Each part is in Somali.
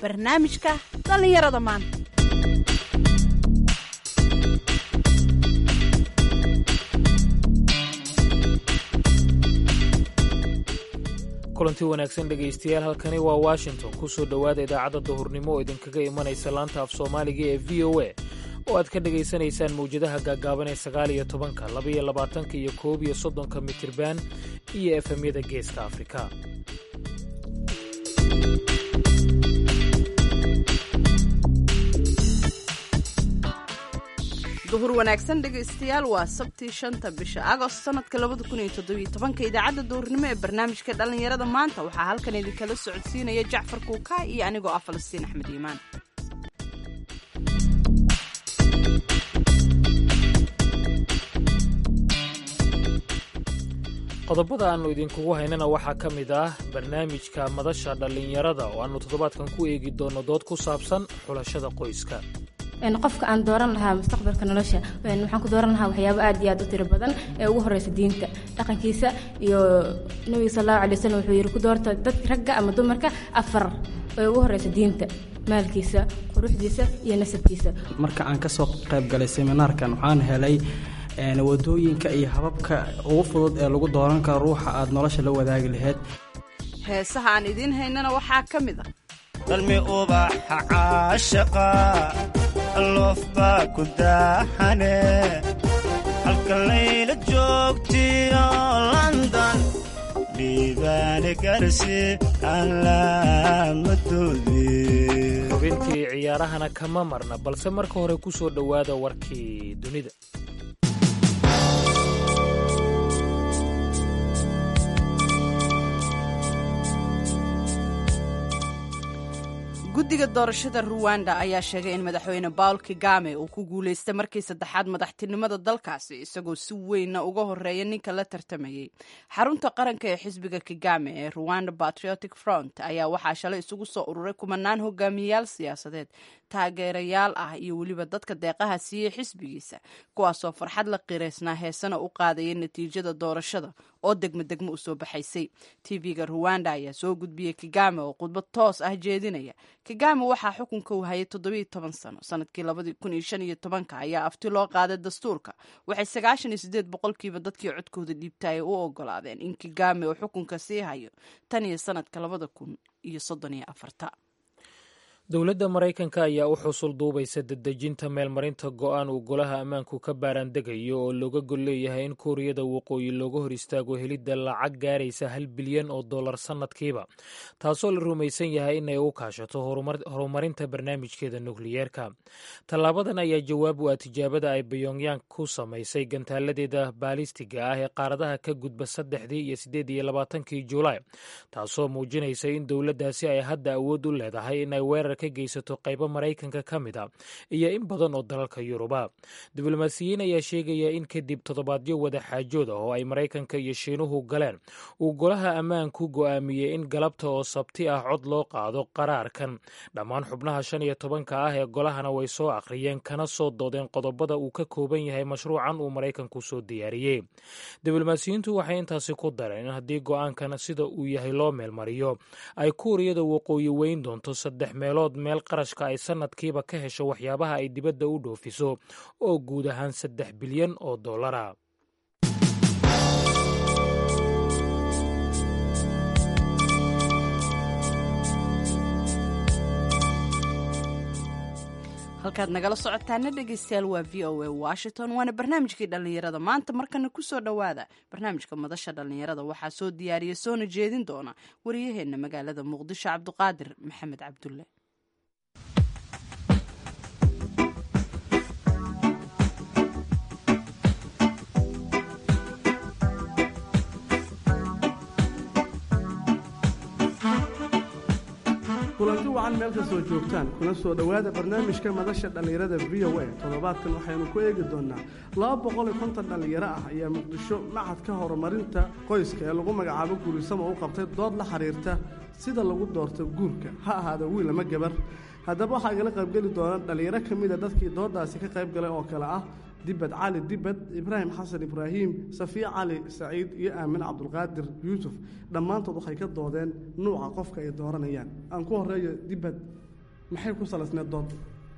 barnaamijka dhallinyarada maanta kulanti wanaagsan dhegaystayaal halkani waa washington ku soo dhowaada idaacadda duhurnimo oo idinkaga imanaysa laanta af soomaaliga ee v o a oo aad ka dhegaysanaysaan mawjadaha gaagaaban ee sagaal iyo tobanka labaiyo labaatanka iyo koob iyo soddonka mitirban iyo efemyada geeska afrika duhur wanaagsan dhegaystayaal waa sabtii shanta bisha agost sanadka labada kun iyo toddobiyo tobanka idaacadda duhurnimo ee barnaamijka dhallinyarada maanta waxaa halkan idinkala socodsiinaya jacfar kuukaa iyo anigoo ah falastiin axmed iimaan qodobada aannu idinkugu haynana waxaa ka mid ah barnaamijka madasha dhallinyarada oo aannu toddobaadkan ku eegi doonno dood ku saabsan xulashada qoyska qofka aan dooran lahaa mustaqbalka nolosha waxaan ku dooran lahaa waxyaabo aad iyo aad u tiro badan ee ugu horeysa diinta dhaqankiisa iyo nabiga sal allahu alay wasalam wuxuu yidhi ku doorta dad ragga ama dumarka afar ee ugu horeysa diinta maalkiisa quruxdiisa iyo nasabkiisa marka aan ka soo qayb galay seminaarkan waxaan helay wadooyinka iyo hababka ugu fudud ee lagu dooran karo ruuxa aad nolosha la wadaagi lahayd heesaha aan idiin haynana waxaa ka mid ah dalmi ubaxa caashaqa loofbaa ku daahane halka layla joogtiyo london dhiibaane garsi alaamadoodii xubintii ciyaarahana kama marna balse marka hore ku soo dhowaada warkii dunida guddiga doorashada ruwanda ayaa sheegay in madaxweyne bawl kigame uu ku guulaystay markii saddexaad madaxtinimada dalkaasi isagoo si weynna uga horeeya ninka la tartamayey xarunta qaranka ee xisbiga kigame ee ruwanda patriotic front ayaa waxaa shalay isugu soo ururay kumanaan hogaamiyayaal siyaasadeed taageerayaal ah iyo weliba dadka deeqaha siiyey xisbigiisa kuwaasoo farxad la qireysnaa heesana u qaadayay natiijada doorashada oo degmo degmo u soo baxaysay tv-ga ruwanda ayaa soo gudbiyey kigame oo khudbad toos ah jeedinaya kigame waxaa xukunka uu hayay toddobiyo toban sano sanadkii labadii kun iyo shan iyo tobanka ayaa afti loo qaaday dastuurka waxay sagaashan iyo sideed boqolkiiba dadkii codkooda dhiibta ay u ogolaadeen in kigame uu xukunka sii hayo tan iyo sanadka labada kun iyo soddon iyo afarta dowladda maraykanka ayaa u xusul duubaysa dedejinta meelmarinta go'aan uu golaha ammaanku ka baaraandegayo oo looga gol leeyahay in kuuriyada waqooyi looga hor istaago helidda lacag gaaraysa hal bilyan oo dollar sannadkiiba taasoo la rumaysan yahay inay u kaashato horumarinta barnaamijkeeda nukliyeerka tallaabadan ayaa jawaab u ah tijaabada ay bayongyang ku samaysay gantaaladeeda baalistiga ah ee qaaradaha ka gudba saddexdii iyo siddeed iyo labaatankii julaay taasoo muujinaysa in dowladdaasi ay hadda awood u leedahay inay weerar ka geysato qaybo maraykanka ka mid a iyo in badan oo dalalka yuruba diblomaasiyiin ayaa sheegaya in kadib toddobaadyo wada xaajood ah oo ay maraykanka iyo shiinuhu galeen uu golaha ammaanku go'aamiyey in galabta oo sabti ah cod loo qaado qaraarkan dhammaan xubnaha shan iyo tobanka ah ee golahana way soo akhriyeen kana soo doodeen qodobada uu ka kooban yahay mashruucan uu maraykanku soo diyaariyey diblomaasiyiintu waxay intaasi ku dareen in haddii go'aankan sida uu yahay loo meelmariyo ay kuuriyada waqooyi weyn doonto saddex meelood meel qarashka ay sannadkiiba ka hesho waxyaabaha ay dibadda u dhoofiso oo guud ahaan saddex bilyan oo dollara halkaad nagala socotaana dhegaystayaal waa v o a washington waana barnaamijkii dhallinyarada maanta markana kusoo dhowaada barnaamijka madasha dhallinyarada waxaa soo diyaariya soona jeedin doona wariyaheenna magaalada muqdisho cabduqaadir maxamed cabdulle kulanti wacan meel kastoo joogtaan kuna soo dhowaada barnaamijka madasha dhallinyarada v o a toddobaadkan waxaynu ku eegi doonnaa laba boqol iyo konton dhallinyaro ah ayaa muqdisho macadka horumarinta qoyska ee lagu magacaabo guurisamo u qabtay dood la xiriirta sida lagu doorto guurka ha ahaada wiil ama gabar haddaba waxaa igala qaybgeli doona dhallinyaro ka mida dadkii dooddaasi ka qayb galay oo kale ah dibad cali dibad ibraahim xasan ibraahim safiya cali saciid iyo aamin cabdulqaadir yuusuf dhammaantood waxay ka doodeen nuuca qofka ay dooranayaan aan ku horeeyo dibad maxay ku salaysneed dood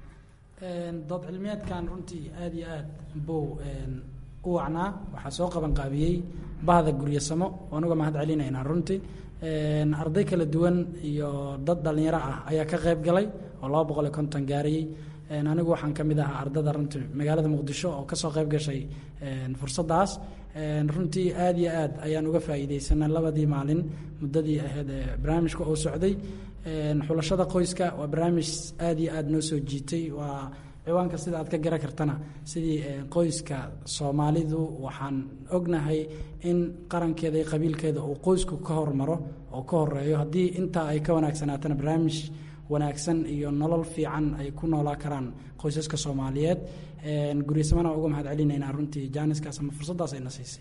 dood cilmiyeedkan runtii aada iyo aad buu u wacnaa waxaa soo qaban qaabiyey bahda guryasamo anuga mahad celinaynaa runtii arday kala duwan iyo dad dhallinyaro ah ayaa ka qayb galay oo laba boqol iyo konton gaarayey anigu waxaan ka mid ahaa ardada runtii magaalada muqdisho oo kasoo qayb gashay fursaddaas runtii aada iyo aad ayaan uga faa'iideysanay labadii maalin muddadii ahayd ee barnaamijka oo socday xulashada qoyska waa barnaamij aada iyo aad noo soo jiitay waa ciwaanka sida aad ka gara kartana sidii qoyska soomaalidu waxaan ognahay in qarankeeda iyo qabiilkeeda uu qoysku ka hormaro oo ka horeeyo haddii intaa ay ka wanaagsanaatana barnaamij wanaagsan iyo nolol fiican ay ku noolaa karaan qoysaska soomaaliyeed guryasamana uga mahad celinaynaa runtii jaaniskaas ama fursaddaas ayna siisay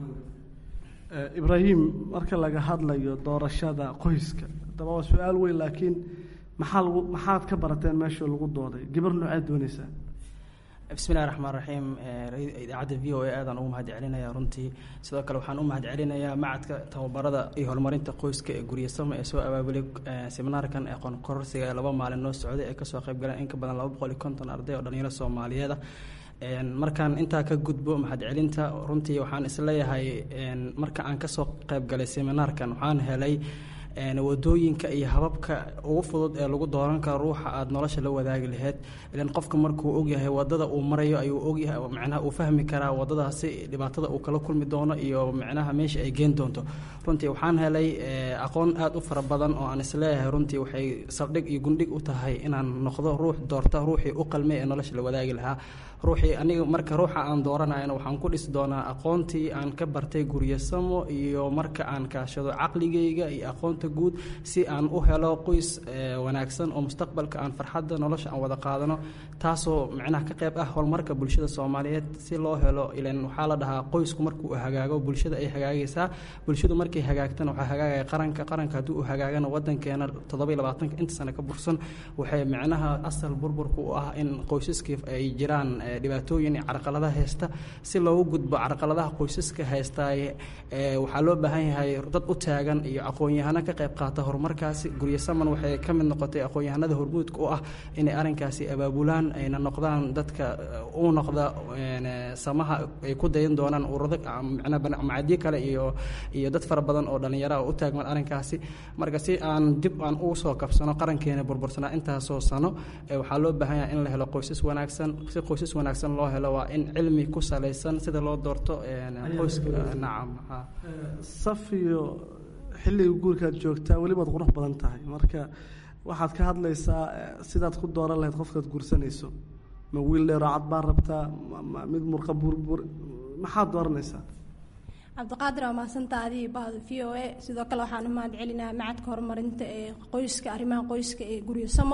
ibraahim marka laga hadlayo doorashada qoyska daba waa su-aal weyn laakiin maxaa lagu maxaad ka barateen meesha lagu dooday gabar nooceed doonaysaa bismillahi raxmaan raxiim idaacadda v o a aadaan ugu mahad celinaya runtii sidoo kale waxaan u mahad celinayaa macadka tababarada iyo horumarinta qoyska ee guryasamo ee soo abaabulay seminaarkan ee qoonkororsiga ee laba maalin noo socday ee kasoo qayb galeen in ka badan laba boqol iyo konton arday oo dhalinyaro soomaaliyeed ah markaan intaa ka gudbo mahad celinta runtii waxaan isleeyahay marka aan kasoo qayb galay seminaarkan waxaan helay wadooyinka iyo hababka ugu fudud ee lagu dooran karo ruuxa aada nolosha la wadaagi laheyd ilan qofka markuu ogyahay wadada uu marayo ayuu ogyahay micnaha uu fahmi karaa wadadaasi dhibaatada uu kala kulmi doono iyo micnaha meesha ay geen doonto runtii waxaan helay aqoon aada u fara badan oo aan isleeyahay runtii waxay saldhig iyo gundhig u tahay inaan noqdo ruux doorta ruuxii u qalmay ee nolosha la wadaagi lahaa ruuxii aniga marka ruuxa aan dooranayana waxaan ku dhisi doonaa aqoontii aan ka bartay guryasamo iyo marka aan kaashado caqligayga iyo aqoonta guud si aan u helo qoys wanaagsan oo mustaqbalka aan farxadda nolosha aan wada qaadano taasoo micnaha ka qayb ah horumarka bulshada soomaaliyeed si loo helo ilan waxaa la dhahaa qoysku markuu hagaago bulshada ay hagaagaysaa bulshadu markay hagaagtana waxaa hagaagaya qaranka qaranka haddii uu hagaagana wadankeena toddoba iyo labaatanka inta sane ka bursan waxay micnaha asal burburka u ah in qoysaskii ay jiraan dhibaatooyin iyo carqaladaha haysta si loogu gudbo carqaladaha qoysaska haystaay waxaa loo baahan yahay dad u taagan iyo aqoon-yahano ka qayb qaata horumarkaasi guryasaman waxay ka mid noqotay aqoon-yahanada hormuudka u ah inay arrinkaasi abaabulaan ayna noqdaan dadka u noqda samaha ay ku dayan doonaan urado macadyo kale iyo iyo dad fara badan oo dhallinyara u taagman arrinkaasi marka si aan dib aan ugu soo kabsano qarankeena burbursanaa intaasoo sano waxaa loo baahan yahay in la helo qoysas wanaagsan si qoysas wanaagsan loo helo waa in cilmi ku salaysan sida loo doorto qoyska nacam safiyo xilliga guurkaad joogtaa welibaad qurux badan tahay marka waxaad ka hadlaysaa sidaad ku dooran lahayd qofkaad guursanayso ma wiil dheeroo cad baa rabtaa ma mid murqa burbur maxaad dooranaysaa cabdiqaadir waa mahadsantaa adii bahda v o a sidoo kale waxaan u mahad celinaha macadka horumarinta ee qoyska arrimaha qoyska ee guryasamo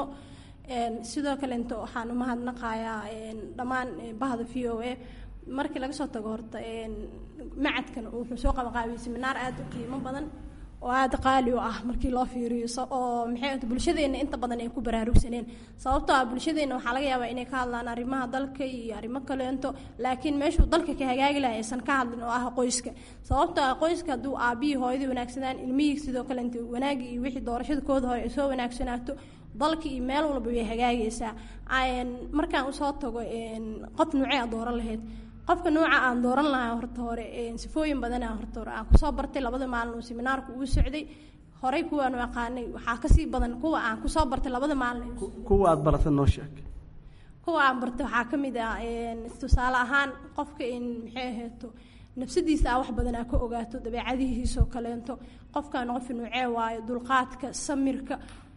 sidoo kale inta waxaan u mahadnaqayaa dhammaan bahda v o a markii laga soo tago horta macadkan wuxuu soo qabanqaabiyey seminaar aada u qiimo badan oo aada qaali u ah markii loo fiiriyo oo maxay bulshadeena inta badan ay ku baraarugsaneen sababtoo ah bulshadeena waxaa laga yaabaa inay ka hadlaan arrimaha dalka iyo arrimo kaleento laakiin meeshuu dalka ka hagaagi lahay aysan ka hadlin oo ah qoyska sababtoo ah qoyska hadduu aabihii hooyadii wanaagsanaan ilmihii sidoo kale inta wanaagii iyo wixii doorashada kooda hore ay soo wanaagsanaato dalka iyo meel walba way hagaagaysaa markaan usoo tago qof nuucee aad dooran lahayd qofka nuuca aan dooran lahaa horta hore sifooyin badana horta hore aan kusoo bartay labada maalin uu seminaarku uu socday horey kuwaanu aqaanay waxaa kasii badan kuwa aan kusoo bartay labada maalin kuwa aad barata noo sheeg kuwa aan bartay waxaa ka mid ah tusaale ahaan qofka in maxay ahayto nafsadiisa aa wax badan aa ka ogaato dabeecadihiisoo kaleento qofkaan qof nuucee waayo dulqaadka samirka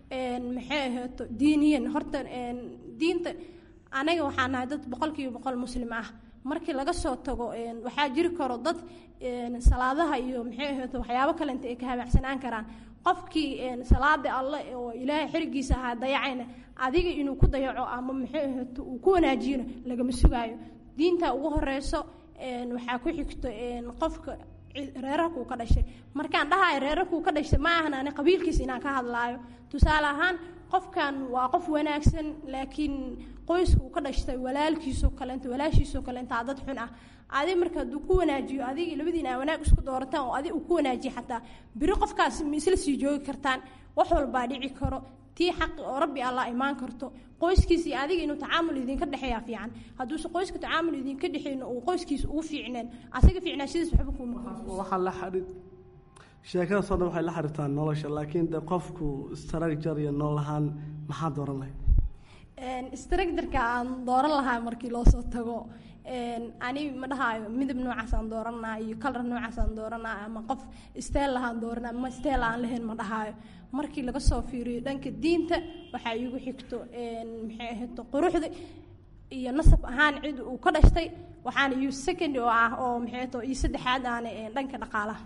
maxay ahayto diiniyan horta diinta anaga waxaa nahay dad boqolkiiba boqol muslim ah markii laga soo tago waxaa jiri karo dad salaadaha iyo maxay ahayto waxyaabo kalenta ay ka habaacsanaan karaan qofkii salaada alle oo ilaahay xirigiisa ahaa dayacayna adiga inuu ku dayaco ama maxay ahayto uu ku wanaajiyona lagama sugaayo diinta ugu horeyso waxaa ku xigto qofka reerarkuu ka dhashay markaan dhahayo reerarkuu ka dhashay ma ahan ani qabiilkiisa inaan ka hadlaayo tusaale ahaan qofkan waa qof wanaagsan laakiin qoyska uu ka dhashtay walaalkiisoo kaleenta walaashiisoo kaleentaa dad xun ah adi marka hadduu ku wanaajiyo adiga labadiina aa wanaag isku doorataan oo adi uu ku wanaajiyo xataa biri qofkaas ma isla sii joogi kartaan wax walbaa dhici karo tii xaqi oo rabbi alla imaan karto qoyskiisa iyo adiga inuu tacaamul idinka dhexeeya fiican hadduuse qoyska tacaamul idinka dhexeyno uu qoyskiisa ugu fiicneen asaga fiicnaashadiis waxba kuma waxaa la xadhi sheekadaasoo dhan waxay la xiriirtaa nolosha laakiin de qofku structure iyo nool ahaan maxaa dooran lahayd structureka aan dooran lahaa markii loo soo tago ani ma dhahaayo midab noocaas aan dooranaa iyo kalar noocaas aan dooranaa ama qof steel lahaan dooranaa ama steel aan lahayn ma dhahaayo markii laga soo fiiriyo dhanka diinta waxaa iigu xigto maxay ahayto quruxda iyo nasab ahaan cid uu ka dhashtay waxaana iyo second oo ah oo maxay ahayto iyo saddexaad aana dhanka dhaqaalaha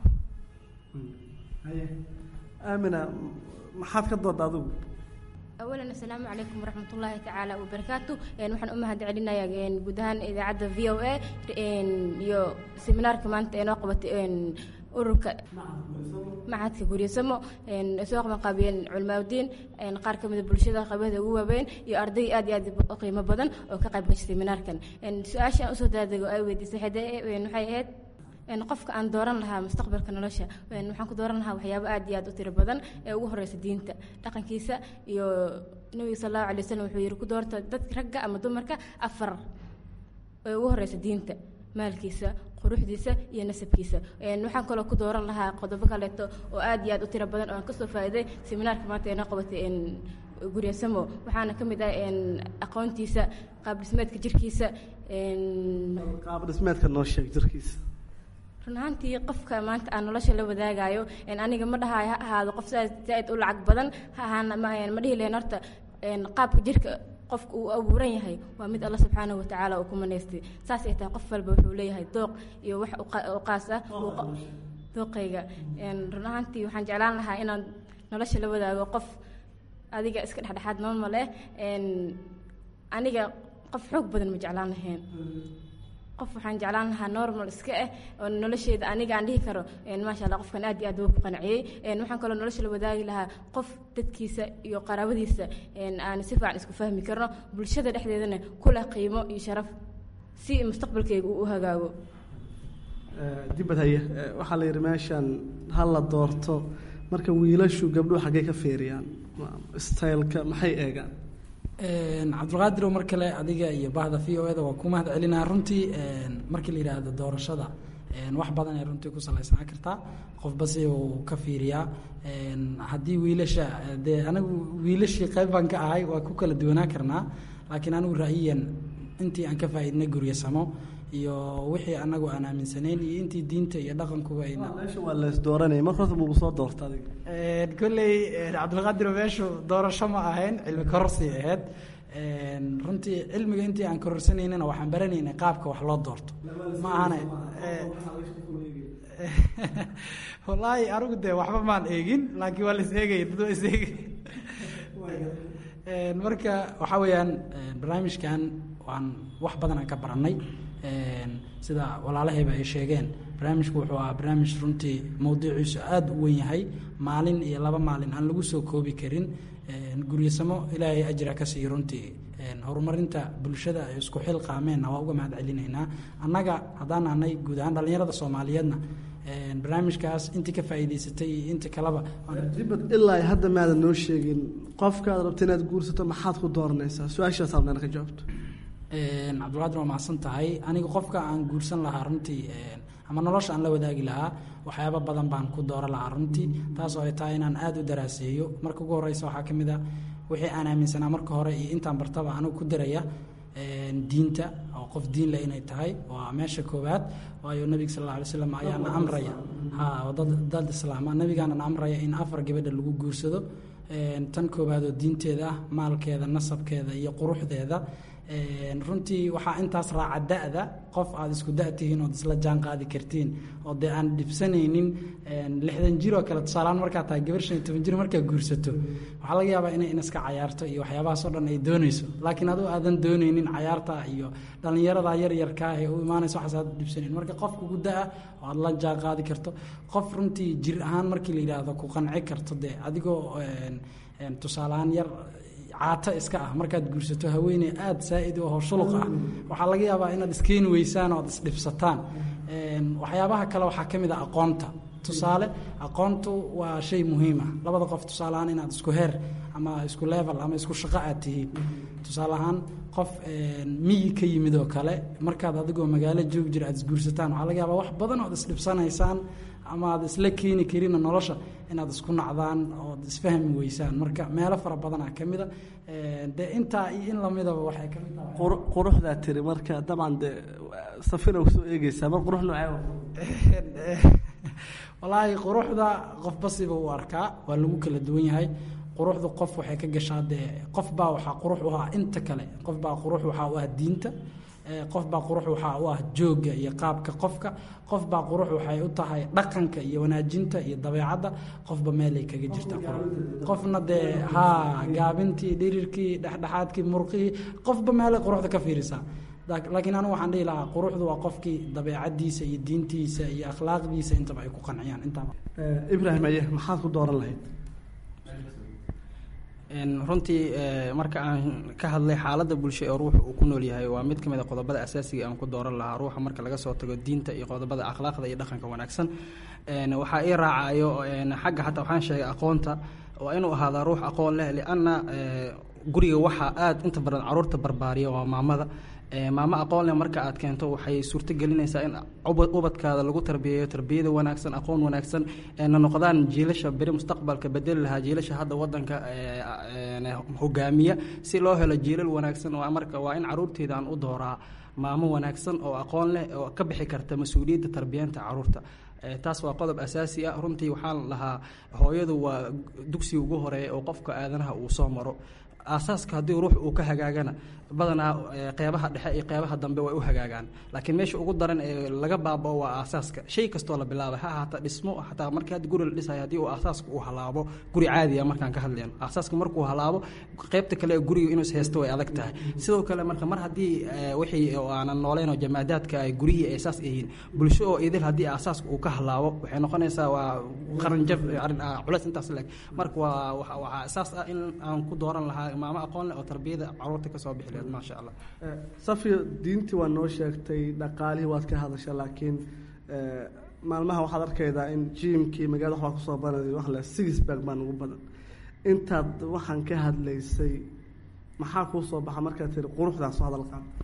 aamina maxaad ka dooda adigu awalan asalaamu calaykum waraxmat ullaahi tacaala wabarakaatu waxaan u mahad celinayaa guud ahaan idaacadda v o a iyo seminaarka maanta ee noo qabatay ururka macadka guryasamo soo qabanqaabiyeen culimaadudiin qaar ka mida bulshada qaybada ugu waaweyn iyo arday aad iyo aad u qiimo badan oo ka qayb gashay seminaarkan su-aasha aan usoo daadego ay weydiisay waxay ahayd qofka aan dooran lahaa mustaqbalka nolosha waxaan ku dooran lahaa waxyaabo aad iyo aad u tiro badan ee ugu horeysa diinta dhaqankiisa iyo nabiga sal allahu alay wasalam wuxuu yihi ku doorta dadka ragga ama dumarka afar ee ugu horeysa diinta maalkiisa quruxdiisa iyo nasabkiisa waxaan kaloo ku dooran lahaa qodobo kaleeto oo aad iyo aad u tiro badan oo aan kasoo faa'iiday seminaarka maanta ee noo qabatay guryasamo waxaana ka mid ah aqoontiisa qaab dhismeedka jirkiisa qaab dhismeedka noo sheeg jirkiisa run ahaantii qofka maanta aan nolosha la wadaagayo aniga ma dhahayo ha ahaado qof saa zaaid u lacag badan ha ahaana ma dhihi lahen horta qaabka jirka qofka uu abuuran yahay waa mid alla subxaanahu watacaala uu ku manaystay saas ay tahay qof walba wuxuu leeyahay dooq iyo wax u qaas ah dooqayga run ahaantii waxaan jeclaan lahaa inaan nolosha la wadaago qof adiga iska dhexdhexaad normal eh aniga qof xoog badan ma jeclaan lahayn qof waxaan jeclaan lahaa normal iska ah oo nolosheeda aniga aan dhihi karo maasha allah qofkan aad iyo aad ugu qanciyey waxaan kaloo nolosha la wadaagi lahaa qof dadkiisa iyo qaraabadiisa aan si fiican isku fahmi karno bulshada dhexdeedana kula qiimo iyo sharaf si mustaqbalkeyga uu u hagaago dibad haye waxaa la yidhi meeshan ha la doorto marka wiilashu gabdhuhu xaggey ka feeriyaan styleka maxay eegaan cabdulqaadir mar kale adiga iyo bahda v o eda waa ku mahad celinaa runtii markii la yidhaahdo doorashada wax badan ay runtii ku salaysnaa kartaa qofba si uu ka fiiriyaa haddii wiilasha dee anigu wiilashii qayb baan ka ahay waa ku kala duwanaa karnaa laakiin anigu ra'yiyan intii aan ka faa'iidnay guryasamo iyo wixii anagu aan aaminsanayn iyo intii diinta iyo dhaqankuba ayna meesha waa lees dooranaya mar horta mugu soo doorta adiga kolley cabdilqaadir meeshu doorasho ma ahayn cilmi kororsi ahayd runtii cilmiga intii aan kororsanayna waxaan baranaynay qaabka wax loo doorto ma ahana wallaahi anigu dee waxba maan eegin laakiin waa la is eegaya dad waa is eegay marka waxaa weeyaan barnaamijkan waan wax badan aan ka barannay sida walaalahayba ay sheegeen barnaamijku wuxuu ahaa barnaamij runtii mowduuciisu aada u wen yahay maalin iyo laba maalin aan lagu soo koobi karin guryasamo ilaahay ajra ka siiyo runtii horumarinta bulshada ay isku xil qaameenna waa uga mahad celinaynaa annaga haddaan ahnay guud ahaan dhallinyarada soomaaliyeedna barnaamijkaas intii ka faa'iidaysatay iyo inta kaleba dibad ilaa hadda maadan noo sheegin qofkaad rabta inaad guursato maxaad ku dooranaysaa su-aashaas habnaan ka jawaabto cabdulqaadir waa mahadsan tahay aniga qofka aan guursan lahaa runtii ama nolosha aan la wadaagi lahaa waxyaaba badan baan ku dooran lahaa runtii taasoo ay tahay inaan aada u daraaseeyo marka ugu horeysa waxaa ka mid a wixii aan aaminsanaa marka hore iyo intaan bartaba anigu ku daraya diinta oo qof diin leh inay tahay waa meesha koowaad waayo nabiga sal alla alay slam ayaa na amraya ha dad dad islaama nabigaana na amraya in afar gabadha lagu guursado tan koowaad oo diinteeda ah maalkeeda nasabkeeda iyo quruxdeeda runtii waxaa intaas raaca da-da qof aad isku da tihiin ood isla jaan qaadi kartiin oo dee aan dhibsanaynin lixdan jir oo kale tusaalaan markaa tahay gabar shan iyo toban jir markaa guursato waxaa laga yaabaa inay inaska cayaarto iyo waxyaabahaas oo dhan ay doonayso laakiin aduu aadan doonaynin cayaarta iyo dhallinyarada yaryarkaa ee u imaanaysa waxaas aad dhibsanayn marka qof kugu da-a oo aad la jaan qaadi karto qof runtii jir ahaan markii la yidhaahdo ku qanci karto dee adigoo tusaaleahaan yar caato iska ah markaad guursato haweeney aada saa-id oo shuluq ah waxaa laga yaabaa inaad iskeeni weysaan oo ad isdhibsataan waxyaabaha kale waxaa ka mid a aqoonta tusaale aqoontu waa shay muhiim ah labada qof tusaale ahaan inaad isku heer ama isku level ama isku shaqo aad tihiin tusaale ahaan qof miyi ka yimid oo kale markaad adigoo magaalo joogi jira aad isguursataan waxaa laga yaabaa wax badan ood isdhibsanaysaan ama aad isla keeni karina nolosha inaad isku nacdaan ood isfahmi weysaan marka meelo fara badanaa ka mida dee intaa iyo in lamidaba waxay ka mid tahay quruxdaa tiri marka dabcan dee safina usoo eegeysaa mar qurux noocee walaahi quruxda qofba siba u arkaa waa lagu kala duwan yahay quruxdu qof waxay ka gashaa dee qof baa waxaa qurux u ah inta kale qof baa qurux waxaa u ah diinta qof baa qurux waxaa u ah joogga iyo qaabka qofka qof baa qurux waxay u tahay dhaqanka iyo wanaajinta iyo dabeecadda qofba meelay kaga jirta qofna dee haa gaabintii dhirirkii dhexdhexaadkii murqihii qofba meelay quruxda ka fiirisaa laakiin anigu waxaan dhihi lahaa quruxdu waa qofkii dabeecadiisa iyo diintiisa iyo akhlaaqdiisa intaba ay ku qanciyaan intaba ibraahim aye maxaad ku dooran lahayd runtii marka aan ka hadlay xaaladda bulsho ee ruuxa uu ku nool yahay waa mid ka mid a qodobada asaasiga aan ku dooran lahaa ruuxa marka laga soo tago diinta iyo qodobada akhlaaqda iyo dhaqanka wanaagsan waxaa ii raacayo xagga xataa waxaan sheegay aqoonta waa inuu ahaadaa ruux aqoon leh lianna guriga waxaa aada inta badan caruurta barbaariya waa maamada maamo aqoon leh marka aad keento waxay suurto gelinaysaa in ubadkaada lagu tarbiyeeyo tarbiyada wanaagsan aqoon wanaagsan na noqdaan jiilasha beri mustaqbalka bedeli lahaa jiilasha hadda wadanka hogaamiya si loo helo jiilal wanaagsan marka waa in caruurteeda aan u dooraa maamo wanaagsan oo aqoon leh oo ka bixi karta mas-uuliyadda tarbiyanta caruurta taas waa qodob asaasi ah runtii waxaan lahaa hooyadu waa dugsiga ugu horeeya oo qofka aadanaha uu soo maro aasaaska haddii ruux uu ka hagaagana badanaa qeybaha dhexe iyo qeybaha dambe way u hagaagaan laakiin meesha ugu daran ee laga baabao waa aasaaska shay kastoo la bilaabay ha ahaata dhismo xataa markii hadda guri la dhisayo haddii uu aasaaska uu halaabo guri caadiya markaan ka hadlayno aasaaska markuu halaabo qeybta kale ee guriga inuu ishaysto way adag tahay sidoo kale marka mar haddii wixii oo aanan nooleyn oo jamaadaadka ay gurihii ay saas yihiin bulsho oo idil haddii aasaaska uu ka halaabo waxay noqonaysaa waa qaranjab culeys intaas leeg marka waa waxaa saas ah in aan ku dooran lahaa maamo aqoon leh oo tarbiyada caruurta ka soo bixi lahayd maasha allah safiya diintii waa noo sheegtay dhaqaalihii waad ka hadasha laakiin maalmaha waxaad arkaydaa in jiimkii magaalada waxbaa kusoo banay wax le sigisberg baa ugu badan intaad waxaan ka hadlaysay maxaa kuu soo baxa markaad tiri quruxdaas soo hadal qaad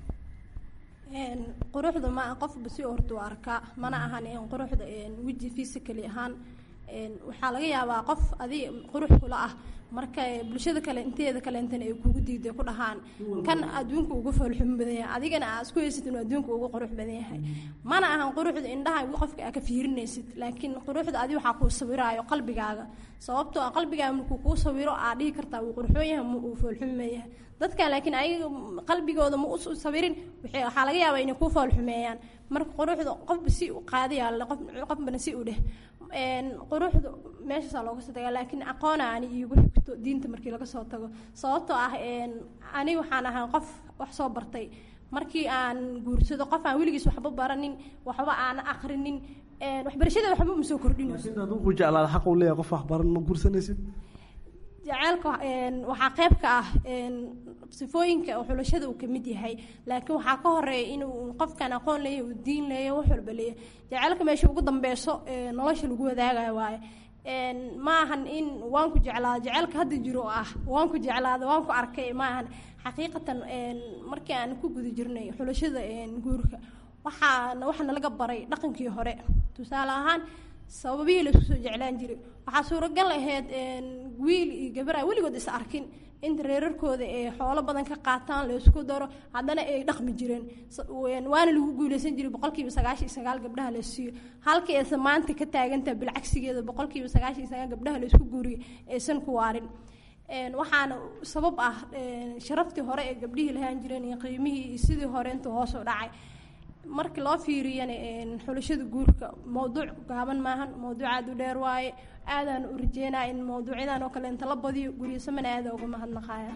quruxda ma qofba si horta u arkaa mana ahan quruxda weji physically ahaan waxaa laga yaabaa qof adi qurux kula ah marka bulshada kale inteeda kaleentana ay kugu diiday ku dhahaan kan adduunka ugu foolxum badan yahay adigana aa isku haysid inuu adduunka ugu qurux badan yahay mana ahan quruxda indhaha qofka aa ka fiirinaysid laakiin quruxda adi waxaa kuu sawiraayo qalbigaaga sababtoo ah qalbigaaga markuu kuu sawiro aa dhihi kartaa wuu qurxoon yahay ma uu foolxuma yahay dadkan laakiin ayaga qalbigooda ma u sawirin waxaa laga yaabaa inay kuu foolxumeeyaan marka quruxda qofba si u qaadiyaa qofbana si u dheh quruxda meeshaasaa looga soo tagaa laakiin aqoona ani iigu xigto diinta markii laga soo tago sababtoo ah ani waxaan ahaa qof wax soo bartay markii aan guursado qof aan weligiis waxba baranin waxba aan akrinin waxbarashada waxba uma soo kordhinayso sidaad ku jeclaada xaq uu leeyahay qof wax baran ma guursanaysid jaceylka waxaa qayb ka ah sifooyinka xulashada uu kamid yahay laakiin waxaa ka horeeya inuu qofkan aqoon leeyahay uu diin leeyahay wax walba leeyahay jaceylka meesha ugu dambeyso nolosha lagu wadaagayo waaye ma ahan in waan ku jeclaada jaceylka hadda jiro ah waan ku jeclaada waan ku arkay ma ahan xaqiiqatan markii aan ku guda jirnay xulashada guurka waxaana waxaana laga baray dhaqankii hore tusaale ahaan sababihii laisku soo jeclaan jiray waxaa suuragal ahayd wiil iyo gabar a weligood is arkin inta reerarkooda ay xoolo badan ka qaataan laysku daro haddana ay dhaqmi jireen waana lagu guuleysan jiray boqolkiiba sagaashan iyo sagaal gabdhaha la siiyo halkii aysa maanta ka taagantaha bilcagsigeeda boqolkiiba sagaashan iyo sagaal gabdhaha laysku guuriyo aysan ku waarin waxaana sabab ah sharaftii hore ee gabdhihii lahaan jireen iyo qiimihii iyo sidii hore intuu hoos u dhacay markii loo fiiriyana xulashada guurka mowduuc gaaban maahan mowduuc aada u dheer waaye aadaan u rajeynaa in mowduucyadan oo kale inta la badiyo guryasamana aada uga mahadnaqaya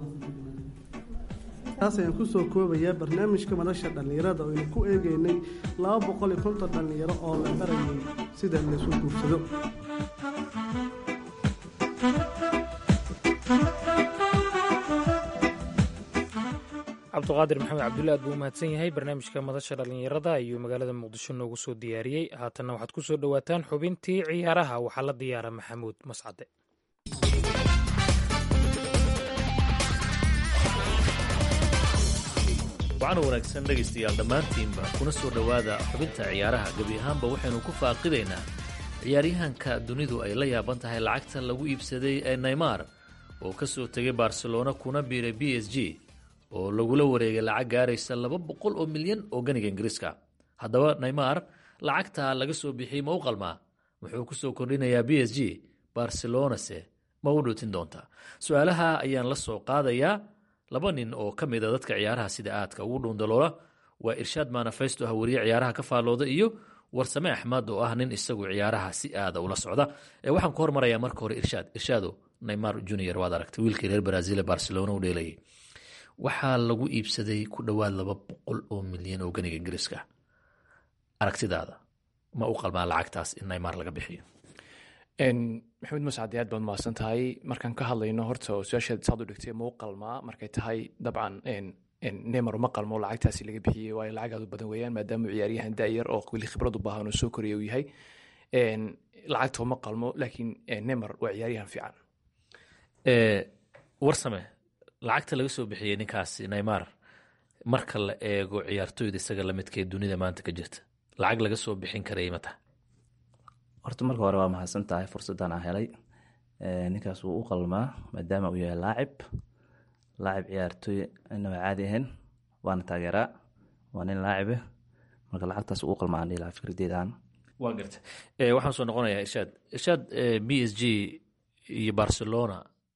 taas ayaan kusoo koobayaa barnaamijka madasha dhallinyarada oo aynu ku eegeynay laba boqol iyo konton dhallinyaro oo la barayay sida laysu guursado cabduqaadir maxamed cabdulle aad buu u mahadsan yahay barnaamijka madasha dhallinyarada ayuu magaalada muqdisho noogu soo diyaariyey haatanna waxaad ku soo dhowaataan xubintii ciyaaraha waxaa la diyaara maxamuud mascade waxaana wanaagsan dhegaystayaal dhammaantiinba kuna soo dhowaada xubinta ciyaaraha gebi ahaanba waxaynu ku faaqidaynaa ciyaaryahanka dunidu ay la yaaban tahay lacagta lagu iibsaday ee neymar oo ka soo tegay barcelona kuna biiray b s g oo lagula wareegay lacag gaaraysa laba boqol oo milyan oo ganiga ingiriiska haddaba neymar lacagtaa laga soo bixiyey ma u qalmaa wuxuu ku soo kordhinayaa b s g barcelonase ma u dhootin doontaa su-aalaha ayaan la soo qaadayaa laba nin oo ka mid a dadka ciyaaraha sida aadka ugu dhuundaloola waa irshaad manafesto ah wariye ciyaaraha ka faallooda iyo warsame axmed oo ah nin isagu ciyaaraha si aada ula socda waxaan ku hormarayaa marka hore irshaad irshaado neymar junior waad aragtay wiilkii reer brazil ee barcelona u dheelayay waxaa lagu iibsaday ku dhowaad laba boqol oo milyan oo ganiga ingiriiska aragtidaada ma u qalmaa lacagtaas in neymar laga bixiyo maxamed mascad aad baad mahadsan tahay markaan ka hadlayno horta su-aashaad saad u dhigtay ma u qalmaa markay tahay dabcan neymar uma qalmo lacagtaasi laga bixiyey waayo lacag aad u badan weeyaan maadaama ciyaaryahan da'yar oo weli khibrad u baahan oo soo koraya uu yahay lacagta uma qalmo laakiin neymar waa ciyaaryahan fiican warsame lacagta laga soo bixiyey ninkaasi neymar marka la eego ciyaartoyda isaga lamidkee dunida maanta ka jirta lacag laga soo bixin karaya ma taha horta marka hore waa mahadsan tahay fursaddan aan helay ninkaas wuu u qalmaa maadaama uu yahay laacib laacib ciyaartoy inaba caadi ahayn waana taageeraa waa nin laacibe marka lacagtaas uu u qalmaa aan dhihi lahaa fikradeydan waa garta waxaan soo noqonayaa irshaad irshaad b s g iyo barcelona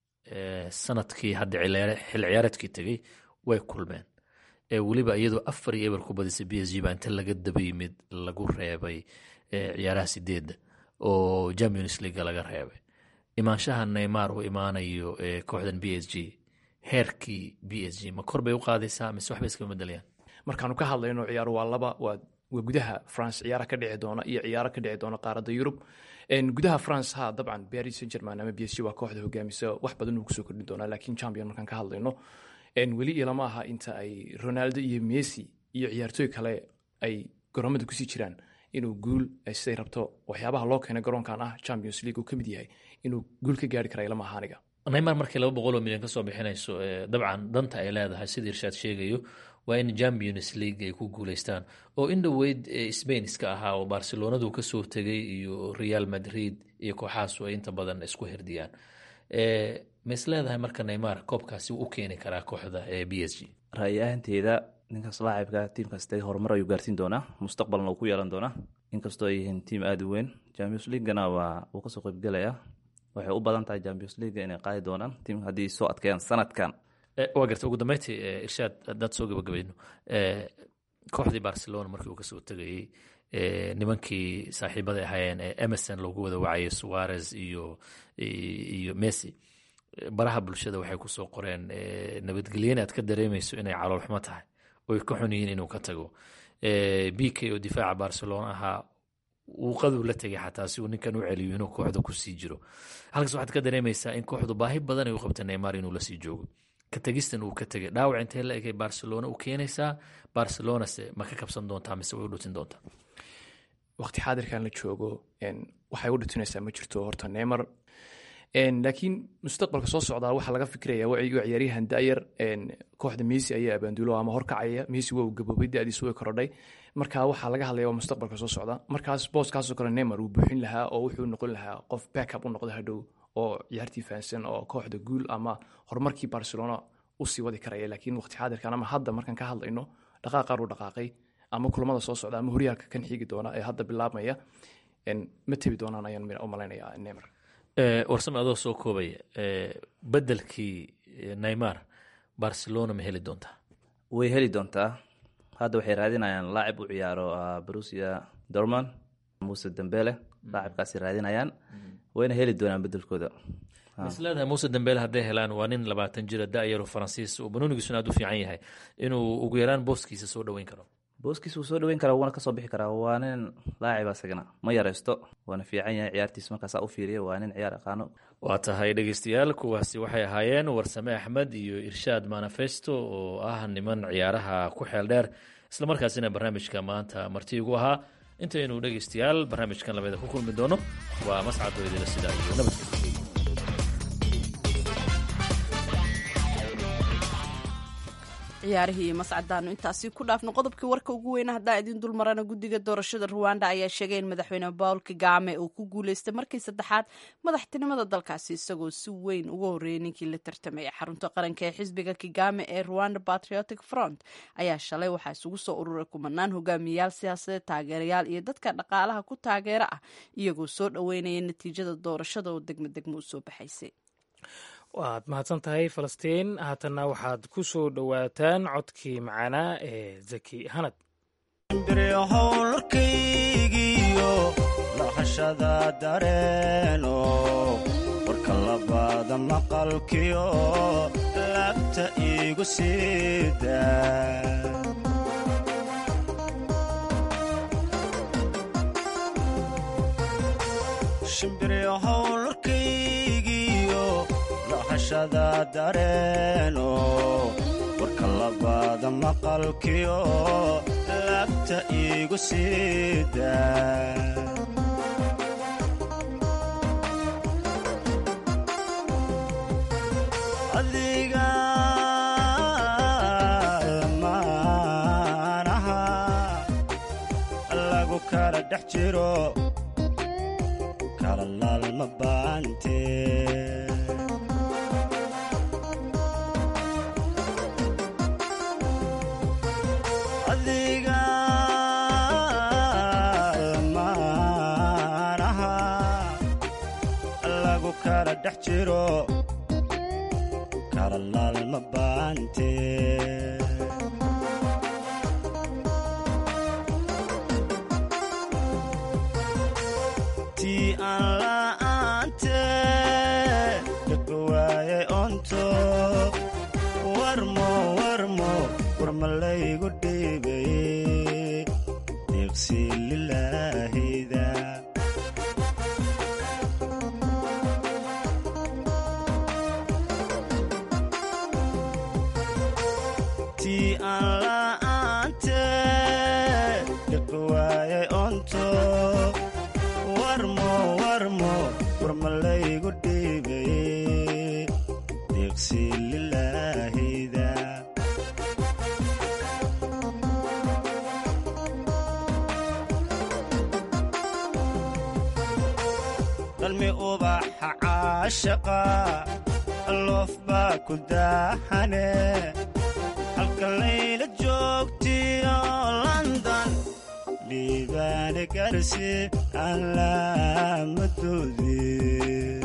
sanadkii hadda xil ciyaareedkii tegey way kulmeen weliba iyadoo afar iyo eber ku badisay b s g baa inta laga daba yimid lagu reebay ciyaaraha sideedda oo champions leaga laga reebay imaanshaha neymar uu imaanayo kooxdan b s g heerkii b s g ma kor bay u qaadaysaa mise waxbay iskama bedelayaan markaanu ka hadlayno ciyaaro waa laba waa waa gudaha france ciyaara ka dhici doona iyo ciyaaro ka dhici doona qaaradda yurub gudaha france ha dabcan paris saint german ama b s g waa kooxda hogaamisa wax badan uu kusoo kordhin doonaa laakiin champion markaan ka hadlayno weli ilama aha inta ay ronaldo iyo messi iyo ciyaartooy kale ay garoomada kusii jiraan inuu guul siday rabto waxyaabaha loo keenay garoonkan ah champions league uu ka mid yahay inuu guul ka gaari kara ilama aha aniga neymar markay laba boqol oo milyan ka soo bixinayso dabcan danta ay leedahay sida irshaad sheegayo waa in champions league ay ku guuleystaan oo in dhoweyd spain iska ahaa oo barcelonadu kasoo tegay iyo real madrid iyo kooxahaasu ay inta badan isku hirdiyaan ma is leedahay marka neymar koobkaasi u keeni karaa kooxda b s g ra'yi ahanteeda ninkaas laacibka tiimkaas tagay horumar ayuu gaarsiin doonaa mustaqbalna uu ku yeelan doonaa inkastoo ay yihiin tiim aada u weyn champions leaguena waa uu kasoo qaybgelayaa waxay u badan tahay champions league inay qaadi doonaan tiim haddii soo adkeeyaan sanadkan waa garta ugu dambeyntii irshaad haddaad soo gabagabayno kooxdii barcelona markii uu kasoo tegayey nimankii saaxiibada ahaayeen ee emerson loogu wada wacayay suarez iyo iyo messi baraha bulshada waxay kusoo qoreen nabadgelyana aad ka dareemayso inay caloolxumo tahay oy ka xun yihiin inuu ka tago b k oo difaaca barcelona ahaa uu qaduu la tegay xataa si uu ninkan u celiyo inuu kooxda kusii jiro halkaas waxaad ka dareemaysaa in kooxdu baahi badan ay u qabta neymar inuu lasii joogo ka tegistan uu ka tegay dhaawac intee la egay barcelona u keenaysaa barcelonase ma ka kabsan doontaa mise way u dhutin doontaa waqti xaadirkan la joogo waxay u dhutinaysaa ma jirto horta neymar laakiin mustaqbalka soo socdaa waxaa laga fikiraya waa ciyaaryahan da'yar kooxda messi ayaa abaandulo ama horkacaya messi waa uu gaboobay da'diisu way korodhay marka waxaa laga hadlaya waa mustaqbalka soo socda markaas booskaasoo kale neymar uu buuxin lahaa oo wuxuu noqon lahaa qof backup u noqda hadhow oo ciyaartii fahansan oo kooxda guul ama horumarkii barcelona usii wadi karaya laakiin waqti xaadirkan ama hadda markaan ka hadlayno dhaqaaqaar uu dhaqaaqay ama kulamada soo socda ama horyaalka kan xigi doona ee hadda bilaabmaya ma tebi doonaan ayaan u malaynaya neymar warsame adoo soo koobaya bedelkii neymar barcelona ma heli doontaa way heli doontaa hadda waxay raadinayaan laacib u ciyaaro brusia dorman muse dambele laacibkaasi raadinayaan wayna heli doonaan bedelkooda is leedahay muuse dambele hadday helaan waa nin labaatan jira da'yaro faransiis oo banoonigiisuna aad u fiican yahay inuu ugu yaraan booskiisa soo dhoweyn karo booskiis wuu soo dhaweyn karaa wuuna kasoo bixi karaa waa nin laaciba isagana ma yareysto waana fiican yahay ciyaartiis markaasaa u fiiriya waa nin ciyaar aqaano waa tahay dhegeystayaal kuwaasi waxay ahaayeen warsame axmed iyo irshaad manifesto oo ah niman ciyaaraha ku xeel dheer islamarkaasina barnaamijka maanta marti igu ahaa intaynu dhegeystayaal barnaamijkan lamida ku kulmi doono waa mascad weydila sidaa iyo nabadgelyo ciyaarihii iyo mascadaanu intaasi ku dhaafno qodobkii warka ugu weyna haddaan idin dulmarana guddiga doorashada ruwanda ayaa sheegay in madaxweyne paul kagame uu ku guuleystay markii saddexaad madaxtinimada dalkaasi isagoo si weyn uga horreeyay ninkii la tartamaya xarunta qaranka ee xisbiga kagame ee rwanda patriotic front ayaa shalay waxaa isugu soo ururay kumanaan hogaamiyayaal siyaasadeed taageerayaal iyo dadka dhaqaalaha ku taageera ah iyagoo soo dhoweynaya natiijada doorashada oo degmo degmo u soo baxaysay waad mahadsan tahay falastiin haatanna waxaad ku soo dhowaataan codkii macaanaa ee zaki hanad howlkaygiyo lahashada dareeno warka labaada maqalkiyo laabta iigu siida lahashada dareeno warka labaada maqalkiyo laabta iigu siida adiga maanaha lagu kala dhex jiro kala laalma baante adiga maanaha lagu kala dhex jiro kala laalma baante tii aan la'aante dhaba waayay onto warmo warmo warmalaygu dhiibay deeqsi lilaahida tii aan la'aante dhaba waayay onto warmo warmo warmalaygu dhiibay deeqsi lilaahida dalmi ubaxa caashaqa loof baa ku daahane halka layla joogtiyo london liibaane garsi aan laamadoodii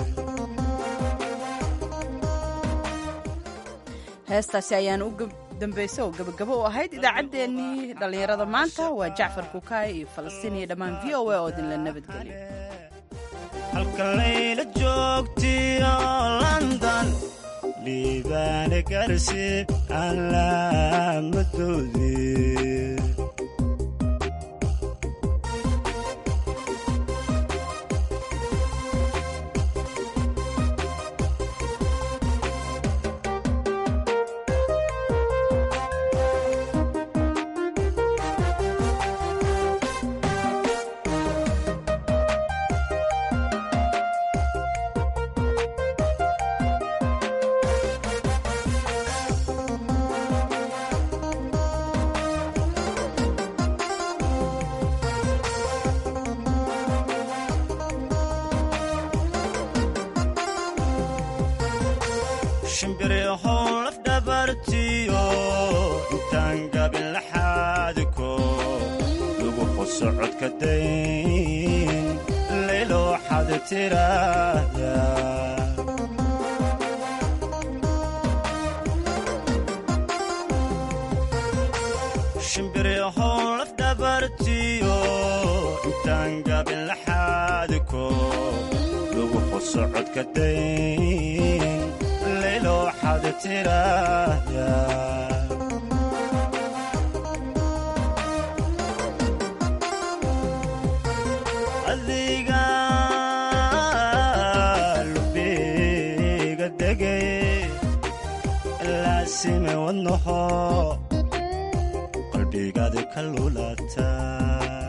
heestaasi ayaan u dambaysa oo gabagabo u ahayd idaacaddeenii dhallinyarada maanta waa jacfar kukaay iyo falastiin iyo dhammaan v o a oo idinla nabadgeliyo halka layla joogtiyo london liibaane garsi aan laamadoodii shimbirihow laf dhabartiyo intaan gabin laxaadiko lagu qosocodka dayn layloo xad tiraahda shimbirihow laf dhabartiyo intaan gabin laxaadiko lagu qosocodka dayn layloo xad tiraahda sime wadnaho qalbigaadi ka lulataa